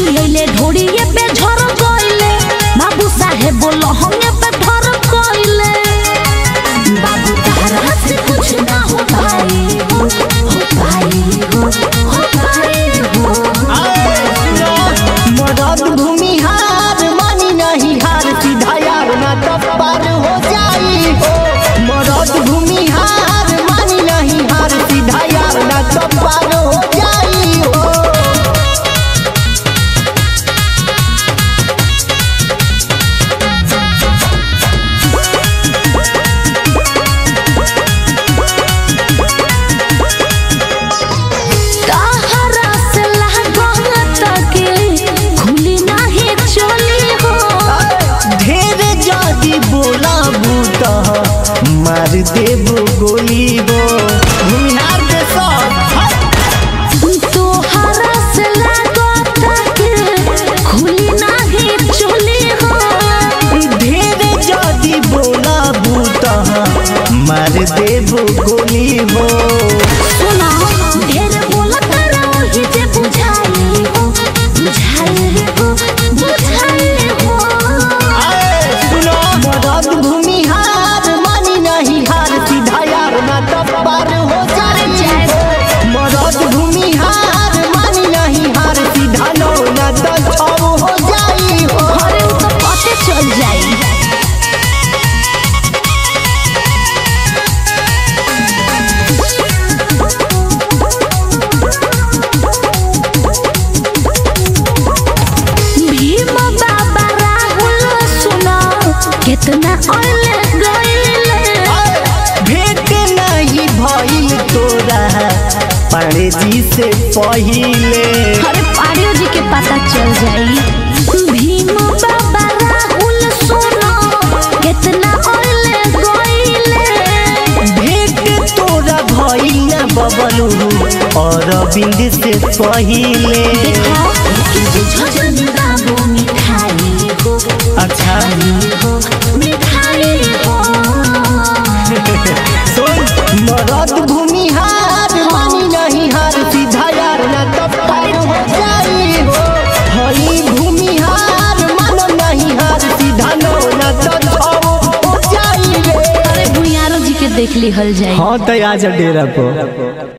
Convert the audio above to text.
चुलैले ढोड़िए पे झर गइले बाबू साहेब लहंगे पे धर गइले बाबू तारा से कुछ ना हो पाई हो हो पाई हो हो पाई हो मदद भूमिहार मानी नहीं हार सीधा यार ना तब पार हो जाई हो मदद भूमिहार मानी नहीं हार सीधा यार ना तब पार हो जाई हो ताहरा से लागत के खुली नाही चली हो ढेर जादी बोला बूता मार देबो गोली हो भूमिहार के सब हट। तोहरा से लागत के खुली नाही चली हो ढेर जादी बोला बूता मार देबो गोली हो सुना ढेर बोलत रही जे बुझाई हो बुझाई हो बुझाई हो सुनो मदद भूमिहार मानी नहीं हार सीधा यार ना तब पार हो जाए मदद भूमिहार मानी नहीं हार सीधा नो ना तब छव हो जाई हो अरे उ तो पते चल जाई भीम बाबा राहुल सुना कितना ओले गइले भेंट नहीं भइल तोरा पाड़े जी से पहिले अरे पाड़ियो जी के पता चल जाई भीम बाबा राहुल सुना कितना ओले गइले भेंट तोरा भइल ना बबलू और बिंद से पहिले देखो झझन बाबू मिठाई हो अच्छा हो मिठाई हो सुन मरद भूमिहार मानी नहीं हार सीधा यार ना तब पार हो जाई हो हई भूमिहार मानो नहीं हार सीधा नो ना तब हो जाई रे अरे भुयारो जी के देख ली हल जाई हाँ तो आज डेरा पर